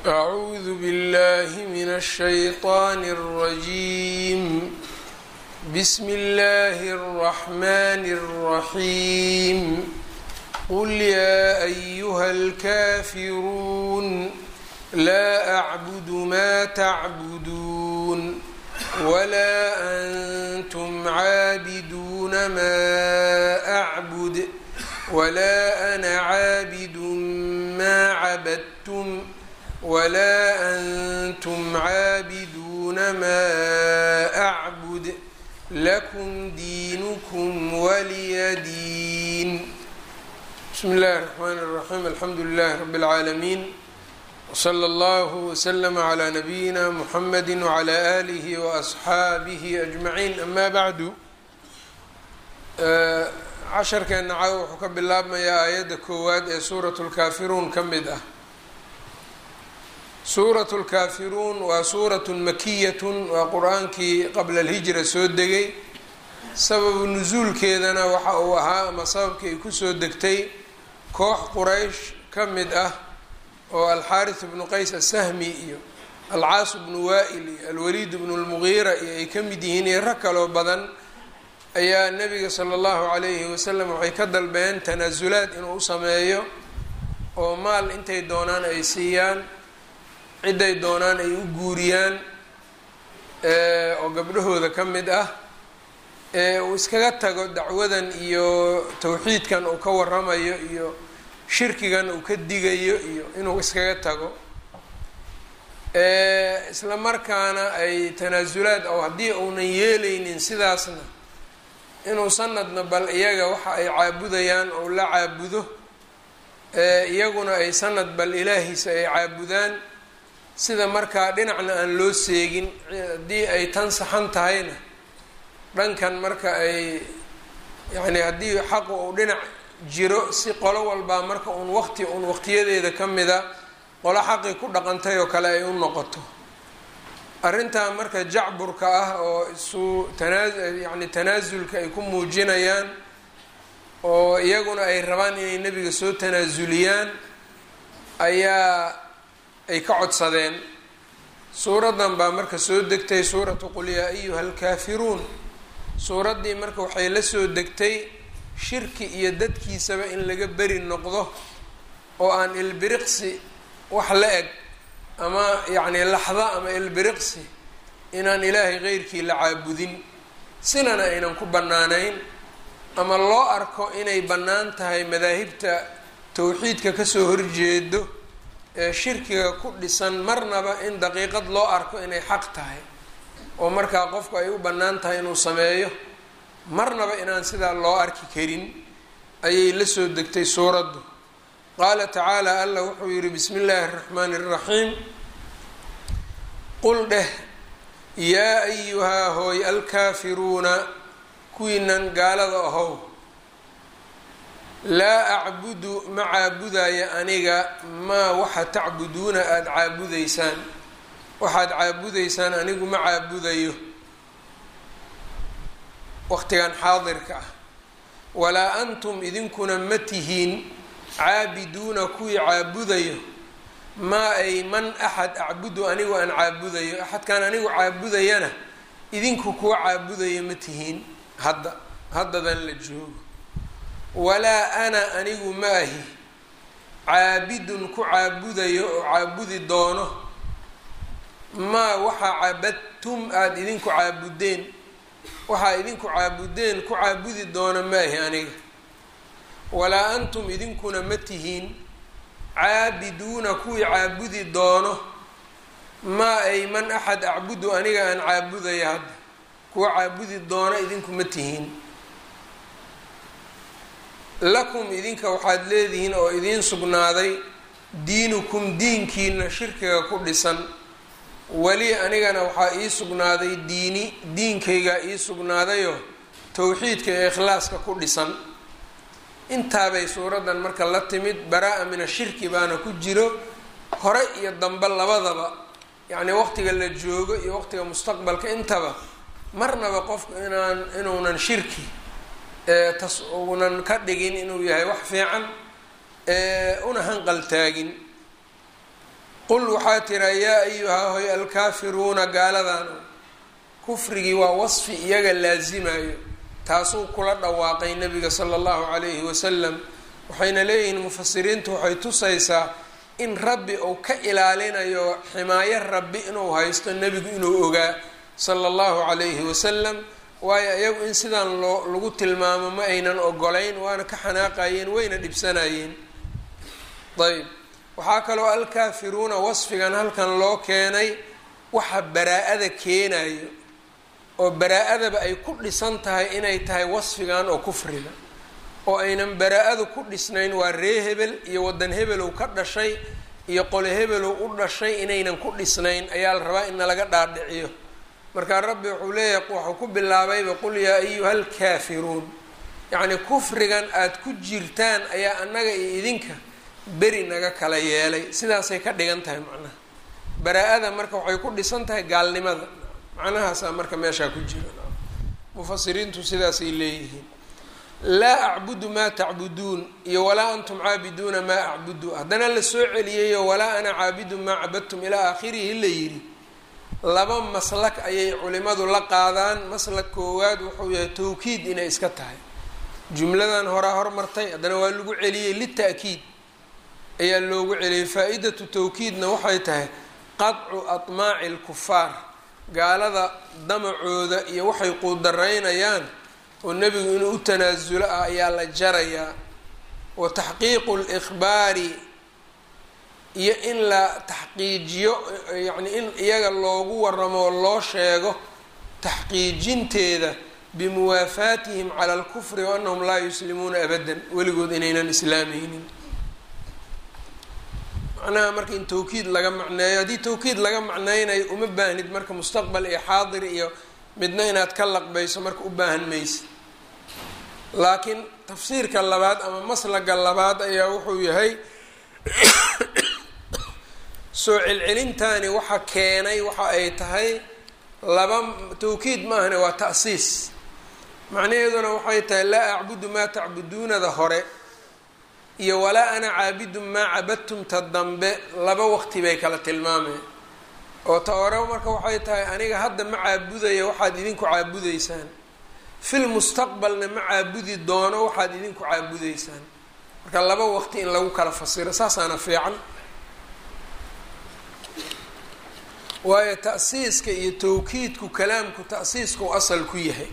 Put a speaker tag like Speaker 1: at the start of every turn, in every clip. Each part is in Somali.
Speaker 1: أعوذ بالله من الشيطان الرجيم بسم الله الرحمن الرحيم قل يا أيها الكافرون لا أعبد ما تعبدون ولا أنتم عابدون ما أعبد ولا أنا عابد ما عبدتم ولا أنتم عابدون ما أعبد لكم دينكم ولي دين بسم الله الرحمن الرحيم الحمد لله رب العالمين وصلى الله وسلم على نبيina محمد وعلى آله وأصxaabihi أجمعين أما bعd casharkeena caaw wuxuu ka bilaabmayaa aayadda koowaad ee suuraة الكaafiruun ka mid ah suuraة الكaafiruun waa suuraة makiyaة waa qur-aankii qabla الهijra soo degay sababu nusuulkeedana waxa uu ahaa ama sababkii ay kusoo degtay koox quraysh ka mid ah oo alxaariث bnu qays asahmi iyo alcaas bnu waa'il iyo alwaliid bnu lmugiira iyo ay ka mid yihiin iyo rag kaloo badan ayaa nabiga sala allahu calayhi wasalam waxay ka dalbeen tanaasulaad inuu u sameeyo oo maal intay doonaan ay siiyaan ciday doonaan ay u guuriyaan oo gabdhahooda ka mid ah uu iskaga tago dacwadan iyo towxiidkan uu ka waramayo iyo shirkigan uu ka digayo iyo inuu iskaga tago isla markaana ay tanaasulaad oo haddii uunan yeelaynin sidaasna inuu sanadna bal iyaga waxa ay caabudayaan ou la caabudo iyaguna ay sanad bal ilaahiisa ay caabudaan sida markaa dhinacna aan loo seegin haddii ay tan saxan tahayna dhankan marka ay yacni haddii xaqu uu dhinac jiro si qolo walbaa marka uun waqti uun waqtiyadeeda ka mida qolo xaqii ku dhaqantay oo kale ay u noqoto arrintaa marka jacburka ah oo isu tanaa yacni tanaasulka ay ku muujinayaan oo iyaguna ay rabaan inay nebiga soo tanaasuliyaan ayaa ay ka codsadeen suuraddan baa marka soo degtay suuratu qul yaa ayuha alkaafiruun suuraddii marka waxay la soo degtay shirki iyo dadkiisaba in laga beri noqdo oo aan ilbiriqsi wax la eg ama yacni laxda ama ilbiriqsi inaan ilaahay qeyrkii la caabudin sinana aynan ku bannaanayn ama loo arko inay bannaan tahay madaahibta towxiidka kasoo horjeedo ee shirkiga ku dhisan marnaba in daqiiqad loo arko inay xaq tahay oo markaa qofku ay u bannaan tahay inuu sameeyo marnaba inaan sidaa loo arki karin ayay la soo degtay suuraddu qaala tacaala allah wuxuu yihi bismi illaahi araxmaani araxiim qul dheh yaa ayuhaa hooy alkaafiruuna kuwiinan gaalada ahow laa acbudu ma caabudaya aniga maa waxa tacbuduuna aada caabudaysaan waxaad caabudaysaan anigu ma caabudayo waqtigan xaadirka ah walaa antum idinkuna ma tihiin caabiduuna kuwii caabudayo maa ay man axad acbudu anigu aan caabudayo axadkaan anigu caabudayana idinku kuwa caabudayo ma tihiin hadda haddadan la joogo walaa ana anigu ma ahi caabidun ku caabudayo oo caabudi doono maa waxaa cabadtum aada idinku caabudeen waxaa idinku caabudeen ku caabudi doona ma ahi aniga walaa antum idinkuna ma tihiin caabiduuna kuwii caabudi doono maa ay man axad acbudu aniga aan caabudaya hadda kuwa caabudi doona idinku ma tihiin lakum idinka waxaad leedihiin oo idiin sugnaaday diinukum diinkiina shirkiga ku dhisan weli anigana waxaa ii sugnaaday diini diinkaygaa ii sugnaadayoo towxiidka ee ikhlaaska ku dhisan intaabay suuraddan marka la timid baraa-a min ashirki baana ku jiro hore iyo dambe labadaba yacnii waqtiga la joogo iyo waqtiga mustaqbalka intaba marnaba qofku inaan inuunan shirki tas uunan ka dhigin inuu yahay wax fiican una hanqal taagin qul waxaa tiraa yaa ayuhaa hoy alkaafiruuna gaaladan kufrigii waa wasfi iyaga laasimayo taasuu kula dhawaaqay nabiga sala allahu calayhi wasalam waxayna leeyihiin mufasiriintu waxay tusaysaa in rabbi uu ka ilaalinayo ximaayo rabbi inuu haysto nebigu inuu ogaa sala allahu calayhi wasalam waayo iyagu in sidaan loo lagu tilmaamo ma aynan ogolayn waana ka xanaaqayeen wayna dhibsanayeen ayb waxaa kaloo alkaafiruuna wasfigan halkan loo keenay waxa baraa-ada keenayo oo baraa-adaba ay ku dhisan tahay inay tahay wasfigan oo kufriga oo aynan baraa-adu ku dhisnayn waa ree hebel iyo wadan hebelow ka dhashay iyo qole hebelow u dhashay inaynan ku dhisnayn ayaa la rabaa in nalaga dhaadhiciyo markaa rabbi wuxuu leeyahay waxuu ku bilaabayba qul yaa ayuha alkaafiruun yacni kufrigan aada ku jirtaan ayaa annaga iyo idinka beri naga kala yeelay sidaasay ka dhigan tahay macnaha baraa-ada marka waxay ku dhisan tahay gaalnimada macnahaasaa marka meeshaa ku jira mufasiriintu sidaasay leeyihiin laa acbudu maa tacbuduun iyo walaa antum caabiduuna maa acbudu haddana la soo celiyayo walaa ana caabidu maa cabadtum ilaa aakhirihi la yidhi laba maslak ayay culimadu la qaadaan maslak koowaad wuxuu yahay tawkiid inay iska tahay jumladan horaa hormartay haddana waa lagu celiyey lita'kiid ayaa loogu celiyey faa-idatu tawkiidna waxay tahay qadcu atmaaci lkufaar gaalada damacooda iyo waxay quudaraynayaan oo nebigu inuu u tanaasulo ah ayaa la jarayaa wa taxqiiqu likhbaari iyo in la taxqiijiyo yacni in iyaga loogu waramo oo loo sheego taxqiijinteeda bimuwaafaatihim cala alkufri wa annahum laa yuslimuuna abadan weligood inaynan islaamaynin macnaha marka in tawkiid laga macneeyo haddii tawkiid laga macneynayo uma baahnid marka mustaqbal iyo xaadir iyo midna inaad ka laqbayso marka u baahan maysa laakiin tafsiirka labaad ama maslaga labaad ayaa wuxuu yahay soo celcelintaani waxa keenay waxa ay tahay laba tawkiid ma ahne waa ta'siis macnaheeduna waxay tahay laa acbudu maa tacbuduunada hore iyo walaa ana caabidun maa cabadtum ta dambe laba waqti bay kala tilmaameen oo ta hore marka waxay tahay aniga hadda ma caabudaya waxaad idinku caabudaysaan fil mustaqbalna ma caabudi doono waxaad idinku caabudaysaan marka laba waqti in lagu kala fasiro saasaana fiican waayo ta'siiska iyo tawkiidku kalaamku ta'siisku asal ku yahay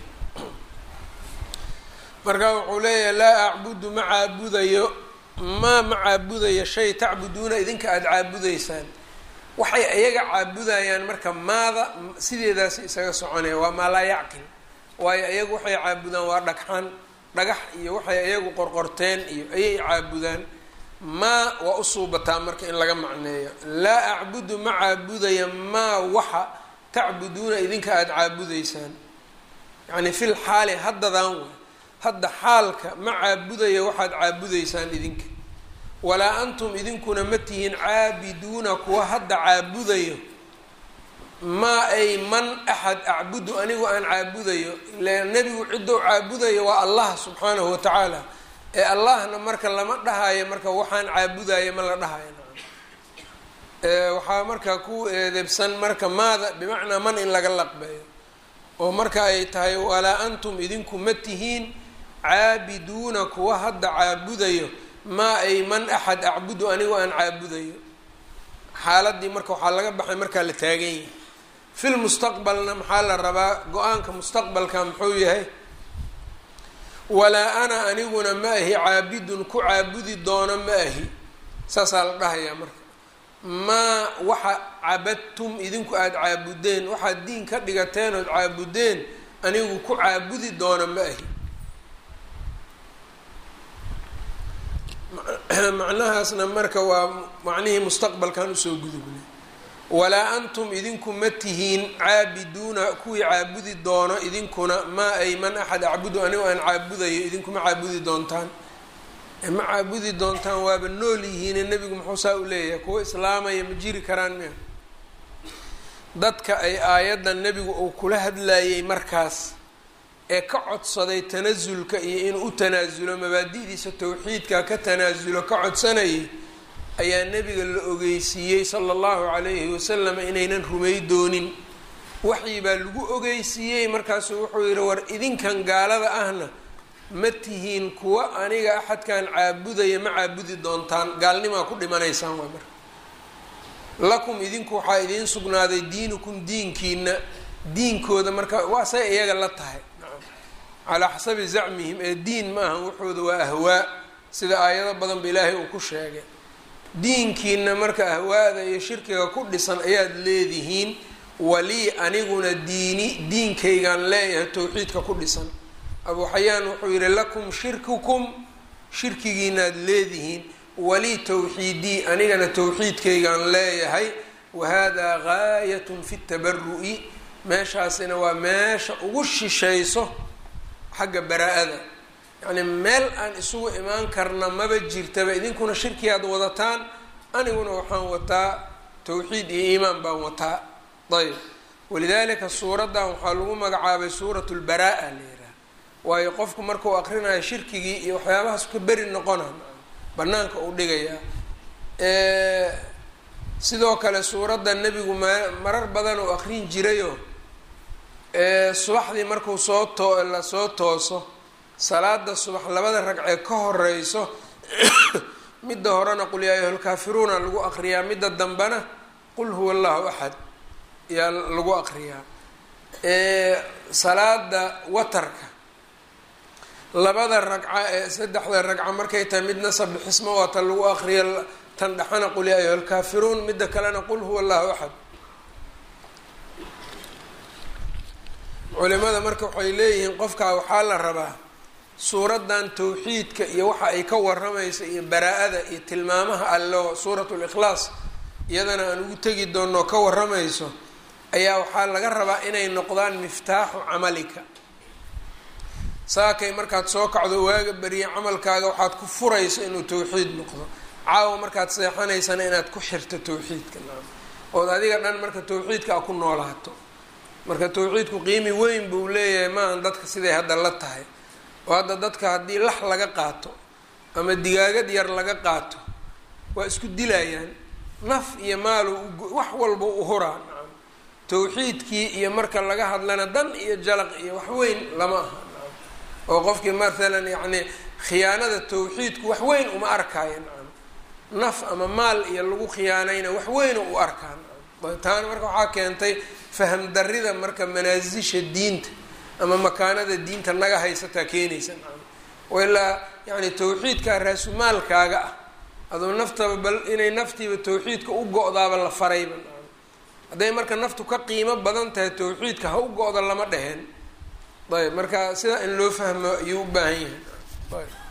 Speaker 1: marka wuxuu leeyahay laa acbudu ma caabudayo maa ma caabudayo shay tacbuduuna idinka aada caabudaysaan waxay iyaga caabudayaan marka maada sideedaas isaga soconaya waa maa laa yacqil waayo iyagu waxay caabudaan waa dhagxan dhagax iyo waxay iyagu qorqorteen iyo ayay caabudaan maa waa u suubataa marka in laga macneeyo laa acbudu ma caabudaya maa waxa tacbuduuna idinka aada caabudaysaan yacni fil xaali haddadaan way hadda xaalka ma caabudaya waxaad caabudaysaan idinka walaa antum idinkuna ma tihiin caabiduuna kuwa hadda caabudayo maa ay man axad acbudu anigu aan caabudayo ila nebigu ciddou caabudayo waa allah subxaanahu wa tacaala ee allahna marka lama dhahayo marka waxaan caabudayo ma la dhahayo waxaa marka ku eedebsan marka maada bimacnaa man in laga laqbeeyo oo marka ay tahay walaa antum idinku ma tihiin caabiduuna kuwa hadda caabudayo maa ay man axad acbudu anigu aan caabudayo xaaladii marka waxaa laga baxay markaa la taagan yahay fil mustaqbalna maxaa la rabaa go-aanka mustaqbalka muxuu yahay walaa ana aniguna ma ahi caabidun ku caabudi doono ma ahi saasaa la dhahayaa marka maa waxa cabadtum idinku aada caabudeen waxaad diin ka dhigateen ood caabudeen anigu ku caabudi doono ma ahi macnahaasna marka waa macnihii mustaqbalkan usoo gudubnay walaa antum idinku ma tihiin caabiduuna kuwii caabudi doono idinkuna maa ay man axad acbudu anigu aan caabudayo idinkuma caabudi doontaan ma caabudi doontaan waaba nool yihiine nebigu muxuu saa u leeyahay kuwa islaamaya ma jiri karaan miya dadka ay aayaddan nebigu uu kula hadlayay markaas ee ka codsaday tanasulka iyo inuu u tanaasulo mabaadi'diisa tawxiidka ka tanaasulo ka codsanayay ayaa nebiga la ogeysiiyey sala allahu calayhi wasalam inaynan rumay doonin waxyi baa lagu ogeysiiyey markaasuu wuxuu yidhi war idinkan gaalada ahna ma tihiin kuwa aniga axadkan caabudaya ma caabudi doontaan gaalnimaa ku dhimanaysaan waa marka lakum idinku waxaa idiin sugnaaday diinukum diinkiina diinkooda marka waa say iyaga la tahay calaa xasabi zacmihim ee diin ma ahan waxooda waa ahwaa sida aayado badan ba ilaahay uu ku sheegay diinkiina marka ahwaada iyo shirkiga ku dhisan ayaad leedihiin walii aniguna diini diinkaygaan leeyahay towxiidka ku dhisan abuu xayaan wuxuu yidhi lakum shirkukum shirkigiinaad leedihiin walii towxiidii anigana towxiidkaygaan leeyahay wahada gaayatun fi tabaru'i meeshaasina waa meesha ugu shishayso xagga baraa-ada yacni meel aan isugu imaan karna maba jirtaba idinkuna shirkigaad wadataan aniguna waxaan wataa towxiid iyo iimaan baan wataa ayb walidaalika suuraddan waxaa lagu magacaabay suurat lbaraa-a la yidhaha waayo qofku markuu aqrinayo shirkigii iyo waxyaabahaas ka beri noqona banaanka uu dhigayaa sidoo kale suuradda nebigu ma marar badan uu aqrin jirayo subaxdii markuu soo too la soo tooso salaada subax labada ragcee ka horeyso midda horena qul yaa ayuha lkaafiruuna lagu aqriyaa midda dambena qul huwa allahu axad yaa lagu aqriyaa salaada watarka labada ragca ee saddexda ragca markay tahay midna sabixismo waata lagu aqriya tan dhexana qul yaa ayuha lkaafiruun midda kalena qul huwa allahu axad culimada marka waxay leeyihiin qofkaa waxaa la rabaa suuraddan towxiidka iyo waxa ay ka waramaysa iyo baraa-ada iyo tilmaamaha allo suurat likhlaas iyadana aan ugu tegi doonno ka waramayso ayaa waxaa laga rabaa inay noqdaan miftaaxu camalika saakay markaad soo kacdo waaga beriya camalkaaga waxaad ku furayso inuu towxiid noqdo caawa markaad seexanaysana inaad ku xirto towxiidka ood adiga dhan marka towxiidka a ku noolaato marka towxiidku qiimi weyn buu leeyahay maahan dadka siday hadda la tahay oo hadda dadka haddii lax laga qaato ama digaagad yar laga qaato waa isku dilayaan naf iyo maalu wax walba u huraa nacam towxiidkii iyo marka laga hadlana dan iyo jalaq iyo wax weyn lama aha nacam oo qofkii mathalan yacni khiyaanada towxiidku wax weyn uma arkaayo nacam naf ama maal iyo lagu khiyaanayna wax weyna u arkaa nacam taana marka waxaa keentay faham darida marka manaasisha diinta ama makaanada diinta naga haysataa keenaysa nacam oo ilaa yani towxiidkaa raasumaalkaaga ah adoo naftaba bal inay naftiiba towxiidka u go-daaba la farayba nacam hadday marka naftu ka qiimo badan tahay towxiidka ha u go-da lama dheheen ayb marka sidaa in loo fahmo ayuu u baahan yahay ayb